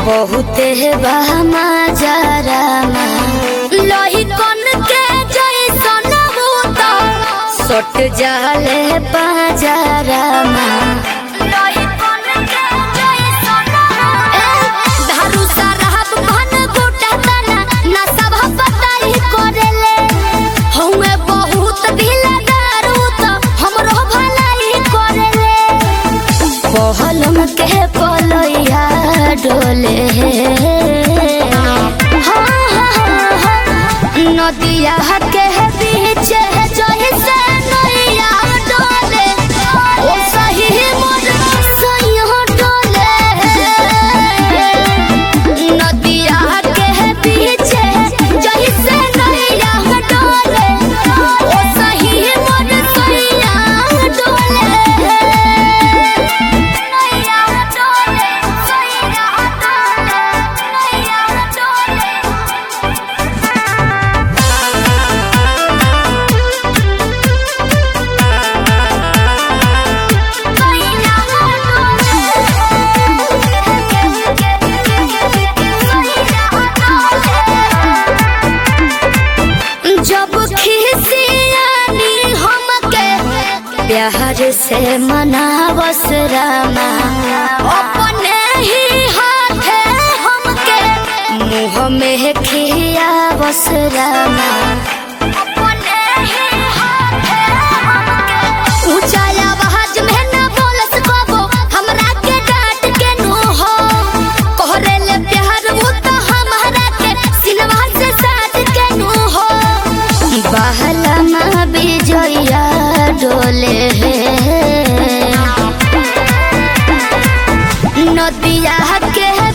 बहुते बहमा जरामा लोही कन के जैसन भूत सट जाले बाजारामा लोही कन के जैसन धारू साराब घन गोटा तना ना सब पताई करेले हउए बहुत ढीला दारू तो हमरो भलाई करेले पहलम के पलैया डोले हाँ, हाँ, हाँ, नदिया के बीच जही से नैया डोले ओ सही मोर सैया डोले नदिया के बीच जही से नैया डोले ओ सही मोर सैया डोले नैया डोले सैया डोले नैया डोले जब खिसियानी हमके प्यार से मनावस रामा अपने ही हाथे हमके मुँह में खियावस रामा अपने ही हाथे हमके ऊंचा आवाज में न बोलस कबो हमरा के डांट के नु हो कोहरे ले प्यार वो तो हमारा के सिनवा से साथ के नु हो बहला माँ बिजया डोले नदिया के